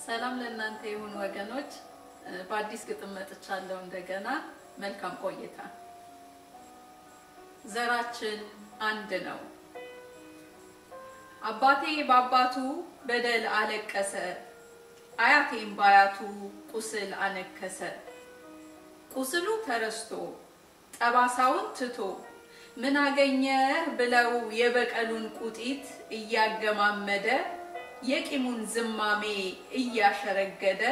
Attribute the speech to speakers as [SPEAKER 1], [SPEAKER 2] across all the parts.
[SPEAKER 1] ሰላም ለእናንተ ይሁን ወገኖች። በአዲስ ግጥም መጥቻለሁ እንደገና። መልካም ቆይታ። ዘራችን አንድ ነው። አባቴ በአባቱ በደል አለቀሰ፣ አያቴም በአያቱ ቁስል አነከሰ። ቁስሉ ተረስቶ ጠባሳውን ትቶ ምን አገኘህ ብለው የበቀሉን ቁጢት እያገማመደ የቂሙን ዝማሜ እያሸረገደ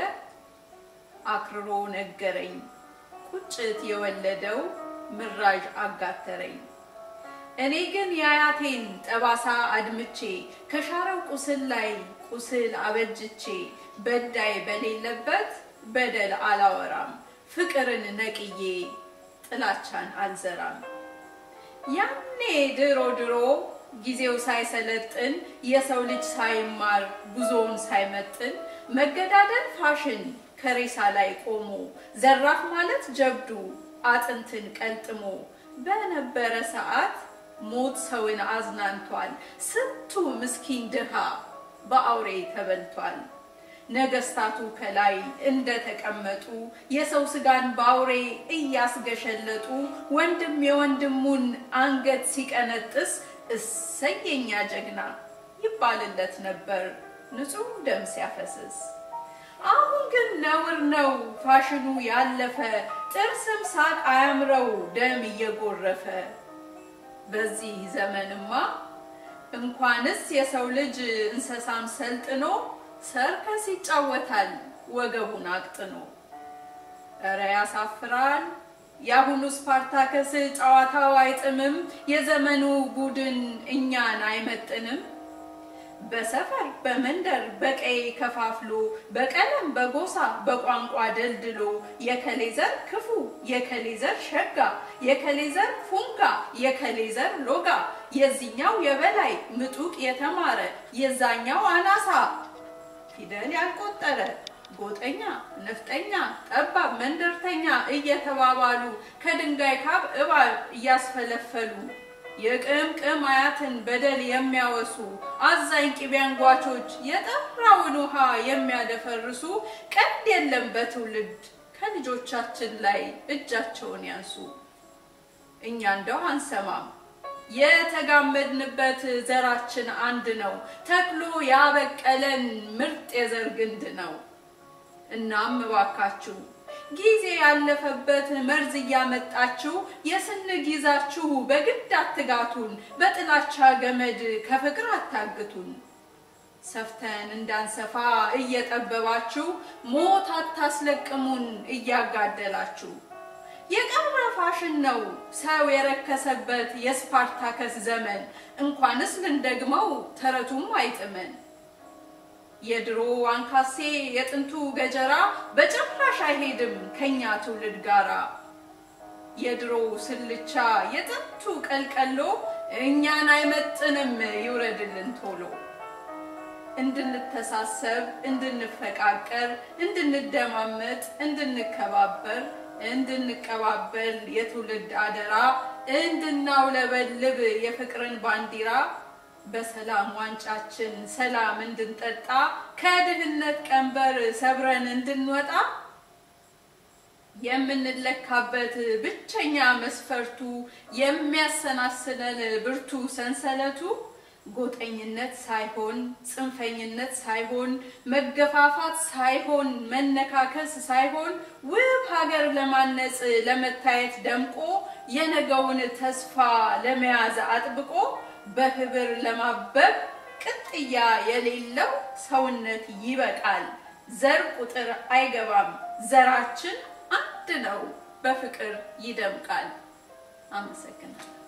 [SPEAKER 1] አክርሮ ነገረኝ ቁጭት የወለደው ምራዥ አጋተረኝ። እኔ ግን የአያቴን ጠባሳ አድምቼ ከሻረው ቁስል ላይ ቁስል አበጅቼ በዳይ በሌለበት በደል አላወራም፣ ፍቅርን ነቅዬ ጥላቻን አልዘራም። ያኔ ድሮ ድሮ ጊዜው ሳይሰለጥን የሰው ልጅ ሳይማር ጉዞውን ሳይመጥን መገዳደል ፋሽን ከሬሳ ላይ ቆሞ ዘራፍ ማለት ጀብዱ አጥንትን ቀልጥሞ በነበረ ሰዓት ሞት ሰውን አዝናንቷል። ስንቱ ምስኪን ድሃ በአውሬ ተበልቷል። ነገስታቱ ከላይ እንደተቀመጡ የሰው ስጋን በአውሬ እያስገሸለጡ ወንድም የወንድሙን አንገት ሲቀነጥስ እሰየኛ ጀግና ይባልለት ነበር ንጹሕ ደም ሲያፈስስ። አሁን ግን ነውር ነው ፋሽኑ ያለፈ ጥርስም ሳቅ አያምረው ደም እየጎረፈ። በዚህ ዘመንማ እንኳንስ የሰው ልጅ እንስሳም ሰልጥኖ ሰርከስ ይጫወታል ወገቡን አቅጥኖ። እረ ያሳፍራል የአሁኑ ስፓርታከስ ጨዋታው አይጥምም፣ የዘመኑ ቡድን እኛን አይመጥንም። በሰፈር በመንደር በቀይ ከፋፍሎ በቀለም በጎሳ በቋንቋ ደልድሎ የከሌ ዘር ክፉ የከሌ ዘር ሸጋ የከሌ ዘር ፉንጋ የከሌ ዘር ሎጋ የዚህኛው የበላይ ምጡቅ የተማረ የዛኛው አናሳ ፊደል ያልቆጠረ ጎጠኛ ነፍጠኛ ጠባብ መንደርተኛ እየተባባሉ ከድንጋይ ካብ እባብ እያስፈለፈሉ የቅምቅም አያትን በደል የሚያወሱ አዛኝ ቅቤ አንጓቾች የጠራውን ውሃ የሚያደፈርሱ ቀንድ የለም በትውልድ ከልጆቻችን ላይ እጃቸውን ያንሱ። እኛ እንደው አንሰማም የተጋመድንበት ዘራችን አንድ ነው፣ ተክሎ ያበቀለን ምርጥ የዘር ግንድ ነው። እናም እባካችሁ ጊዜ ያለፈበት መርዝ እያመጣችሁ የስንግ ይዛችሁ በግድ አትጋቱን፣ በጥላቻ ገመድ ከፍቅር አታግቱን። ሰፍተን እንዳንሰፋ እየጠበባችሁ ሞት አታስለቅሙን እያጋደላችሁ። የቀረ ፋሽን ነው ሰው የረከሰበት የስፓርታከስ ዘመን፣ እንኳንስ ልንደግመው ተረቱም አይጥመን። የድሮ አንካሴ የጥንቱ ገጀራ በጭራሽ አይሄድም ከኛ ትውልድ ጋራ። የድሮ ስልቻ የጥንቱ ቀልቀሎ እኛን አይመጥንም ይውረድልን ቶሎ። እንድንተሳሰብ፣ እንድንፈቃቀር፣ እንድንደማመጥ፣ እንድንከባበር፣ እንድንቀባበል የትውልድ አደራ እንድናውለበልብ የፍቅርን ባንዲራ በሰላም ዋንጫችን ሰላም እንድንጠጣ ከድህነት ቀንበር ሰብረን እንድንወጣ የምንለካበት ብቸኛ መስፈርቱ የሚያሰናስለን ብርቱ ሰንሰለቱ ጎጠኝነት ሳይሆን ጽንፈኝነት ሳይሆን መገፋፋት ሳይሆን መነካከስ ሳይሆን ውብ ሀገር ለማነጽ ለመታየት ደምቆ የነገውን ተስፋ ለመያዝ አጥብቆ በህብር ለማበብ ቅጥያ የሌለው ሰውነት ይበቃል። ዘር ቁጥር አይገባም። ዘራችን አንድ ነው፣ በፍቅር ይደምቃል። አመሰግናለሁ።